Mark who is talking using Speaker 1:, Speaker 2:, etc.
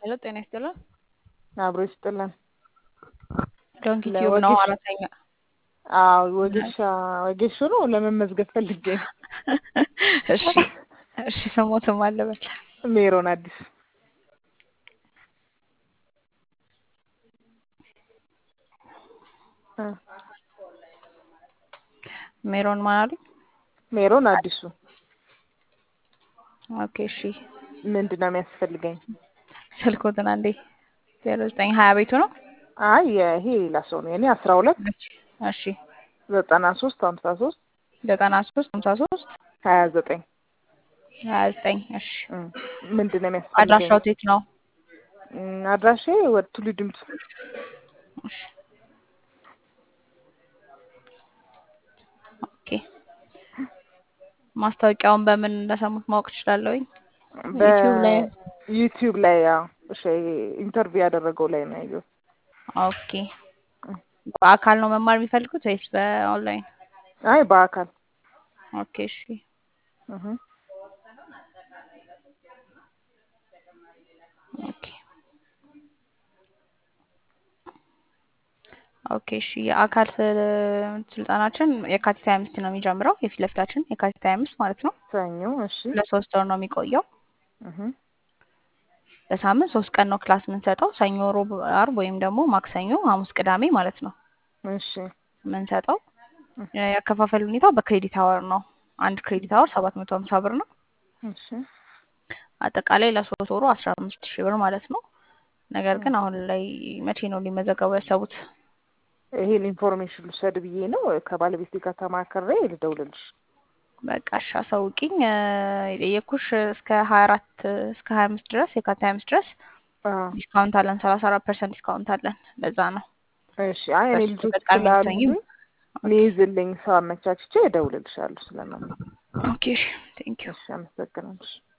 Speaker 1: ሄሎ ጤና ይስጥልን።
Speaker 2: አብሮ ይስጥልን።
Speaker 1: ዶንኪ ቲዩብ ነው
Speaker 2: ለወጌሻ
Speaker 1: አራተኛ
Speaker 2: አዎ ወጌሻ ወጌሹ ነው ለመመዝገብ ፈልጌ ነው።
Speaker 1: እሺ እሺ ስሞትም አለበል
Speaker 2: ሜሮን አዲስ እ
Speaker 1: ሜሮን ማን አሉኝ?
Speaker 2: ሜሮን አዲሱ
Speaker 1: ኦኬ እሺ
Speaker 2: ምንድን ነው የሚያስፈልገኝ?
Speaker 1: ስልኮትን አንዴ ዜሮ ዘጠኝ ሀያ ቤቱ ነው።
Speaker 2: አይ ይሄ ሌላ ሰው ነው የኔ አስራ ሁለት
Speaker 1: እሺ
Speaker 2: ዘጠና ሶስት ሀምሳ ሶስት
Speaker 1: ዘጠና ሶስት ሀምሳ ሶስት
Speaker 2: ሀያ ዘጠኝ
Speaker 1: ሀያ ዘጠኝ እሺ
Speaker 2: ምንድን ነው የሚያስፈልገኝ?
Speaker 1: አድራሻው የት ነው?
Speaker 2: እም፣ አድራሼ ወደ ቱሉ ድምቱ
Speaker 1: እሺ ኦኬ ማስታወቂያውን በምን እንደሰሙት ማወቅ እችላለሁኝ? ዩቲዩብ ላይ
Speaker 2: በዩቲዩብ ላይ ያው እሺ ኢንተርቪው ያደረገው ላይ ነው ያየሁት።
Speaker 1: ኦኬ በአካል ነው መማር የሚፈልጉት ወይስ በኦንላይን?
Speaker 2: አይ በአካል
Speaker 1: ኦኬ እሺ
Speaker 2: እህ
Speaker 1: ኦኬ ኦኬ እሺ የአካል ስ- ስልጠናችን የካቲት ሀያ አምስት ነው የሚጀምረው የፊት ለፊታችን የካቲት ሀያ አምስት ማለት ነው።
Speaker 2: ሰኞ እሺ
Speaker 1: ለሶስት ወር ነው የሚቆየው።
Speaker 2: እህ
Speaker 1: በሳምንት ሶስት ቀን ነው ክላስ የምንሰጠው ሰኞ፣ ሮብ፣ አርብ ወይም ደግሞ ማክሰኞ፣ ሐሙስ፣ ቅዳሜ ማለት ነው
Speaker 2: እሺ
Speaker 1: የምንሰጠው። ያከፋፈል ሁኔታው በክሬዲት አወር ነው። አንድ ክሬዲት አወር ሰባት መቶ ሀምሳ ብር ነው።
Speaker 2: እሺ
Speaker 1: አጠቃላይ ለሶስት ወሩ አስራ አምስት ሺህ ብር ማለት ነው። ነገር ግን አሁን ላይ መቼ ነው ሊመዘገቡ ያሰቡት?
Speaker 2: ይሄን ኢንፎርሜሽን ልውሰድ ብዬ ነው ከባለቤቴ ጋር ተማክሬ ልደውልልሽ።
Speaker 1: በቃ እሺ አሳውቂኝ። እ፣ የጠየኩሽ እስከ ሀያ አራት እስከ ሀያ አምስት ድረስ የካቲት ሀያ አምስት ድረስ
Speaker 2: አዎ
Speaker 1: ዲስካውንት አለን። ሰላሳ አራት ፐርሰንት ዲስካውንት አለን። ለዛ ነው
Speaker 2: እሺ አይ እኔ
Speaker 1: በሱ
Speaker 2: ልጆች
Speaker 1: ተጠቃሚ
Speaker 2: ስላሉ
Speaker 1: ብትሆኚም
Speaker 2: ሚይዝልኝ ሰው አመቻችቼ እደውልልሻለሁ ስለማለት
Speaker 1: ኦኬ ቴንክ ዩ
Speaker 2: እሺ አመሰግናለሁ።